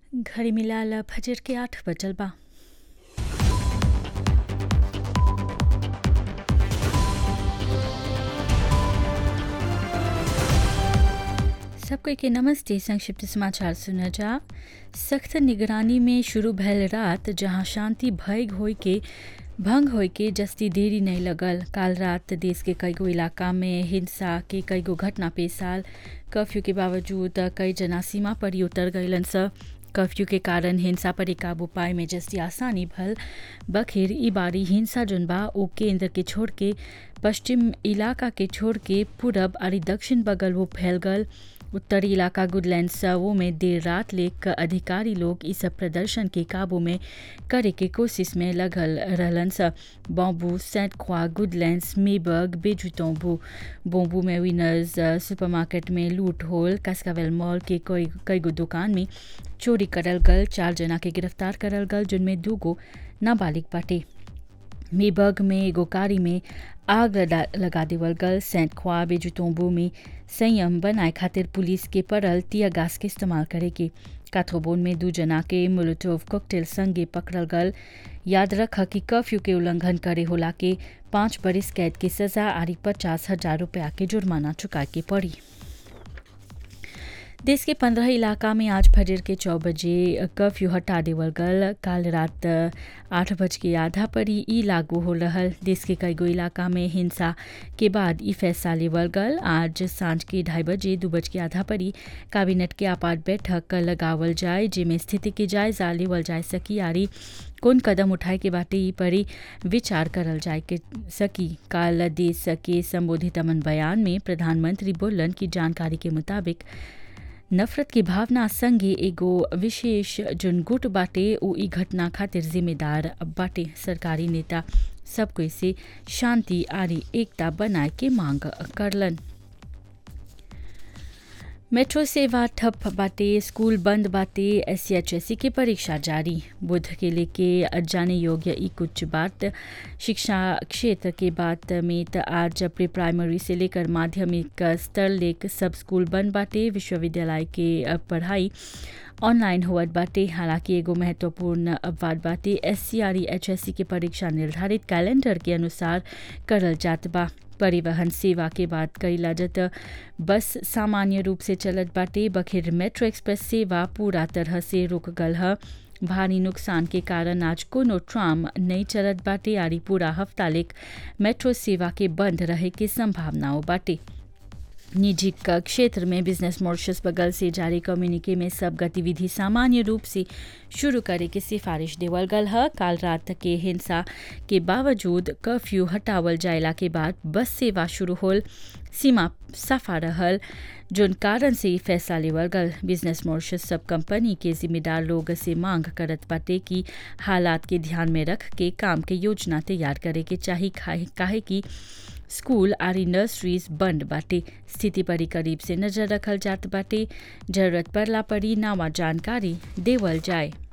घड़ी मिलाल फजर के आठ बजल बा सबको के नमस्ते संक्षिप्त समाचार सुना जा सख्त निगरानी में शुरू भैल रात जहां शांति भंग होय के भंग होय के जस्ती देरी नहीं लगल काल रात देश के कईगो इलाका में हिंसा के कईगो घटना पेश आल कर्फ्यू के बावजूद कई जना सीमा पर ही उतर गईलन स कर्फ्यू के कारण हिंसा पर काबू पाए में जस्ती आसानी भल बखेर ई बारी हिंसा जोन बा ओ केंद्र के छोड़ के पश्चिम इलाका के छोड़ के पूरब और दक्षिण बगल वो फैल गल उत्तरी इलाका गुडलैंड वो में देर रात लेक अधिकारी लोग इस प्रदर्शन के काबू में करे के कोशिश में लगल रहलन स बॉम्बू सेंट ख्वा गुडलैंड्स मेबर्ग बेजुतोंबू बोम्बू में विनर्स सुपरमार्केट में लूट होल कास्कावेल मॉल के कई कईगो दुकान में चोरी करल गल चार जना के गिरफ्तार करल गल जिनमें दूगो नाबालिग बाटे मेबर्ग में एगो कारी में आग लगा देवल गल सेंट ख्वा बेजुतोंबू में संयम बनाए खातिर पुलिस के पड़ल तिया गास के इस्तेमाल करे के काथोबोन में दू जना के मोलोटोव कॉकटेल संगे पकड़ल गल याद रख कि कर्फ्यू के उल्लंघन करे होला के पाँच बरिस कैद की सजा आरी पचास हजार रुपया के जुर्माना चुका के पड़ी देश के पंद्रह इलाका में आज फजर के चौ बजे कर्फ्यू हटा देवल गल काल रात आठ बज के आधा पर ही ई लागू हो रहल देश के कईगो इलाका में हिंसा के बाद ई फैसला लेवल गल आज सांझ के ढाई बजे दू बज के आधा पर ही कैबिनेट के आपात बैठक लगावल जाए जेमें स्थिति के जायजा लेवल जाए सकी यारी कौन कदम उठाए के बाटे ई पर विचार करल जाए के सकी काल देश के संबोधित अमन बयान में प्रधानमंत्री बोलन की जानकारी के मुताबिक नफरत की भावना संगे एगो विशेष जोन गुट बाटे उ ई घटना खातिर जिम्मेदार बाटे सरकारी नेता सबको से शांति आरी एकता बनाए के मांग करलन मेट्रो सेवा ठप बाटे स्कूल बंद बाटे एस सी की परीक्षा जारी बुध के लेके जाने योग्य ई कुछ बात शिक्षा क्षेत्र के बात में त आज प्री प्राइमरी से लेकर माध्यमिक स्तर लेक सब स्कूल बंद बाटे विश्वविद्यालय के पढ़ाई ऑनलाइन हुआ बाटे हालांकि एगो महत्वपूर्ण बात बाटे S C R H S C की परीक्षा निर्धारित कैलेंडर के अनुसार करल जात बा परिवहन सेवा के बाद कईला जत बस सामान्य रूप से चलत बाटे बखेर मेट्रो एक्सप्रेस सेवा पूरा तरह से रुक गल है भारी नुकसान के कारण आज कोनो ट्राम नहीं चलत बाटे आरी पूरा हफ्ता लेक मेट्रो सेवा के बंद रहे के संभावनाओं बाटे निजी क्षेत्र में बिजनेस मॉरिशस बगल से जारी कम्युनिके में सब गतिविधि सामान्य रूप से शुरू करे के सिफारिश देवल गल है काल रात के हिंसा के बावजूद कर्फ्यू हटावल जायला के बाद बस सेवा शुरू होल सीमा सफा रहल जोन कारण से फैसला लेवल गल बिजनेस मॉरिशस सब कंपनी के जिम्मेदार लोग से मांग करत बाटे कि हालात के ध्यान में रख के काम के योजना तैयार करे के चाही काहे कि स्कूल आरी नर्सरीज बंद बाटे स्थिति पर करीब से नजर रखल जात बाटे जरूरत पड़ला पर नवा जानकारी देवल जाए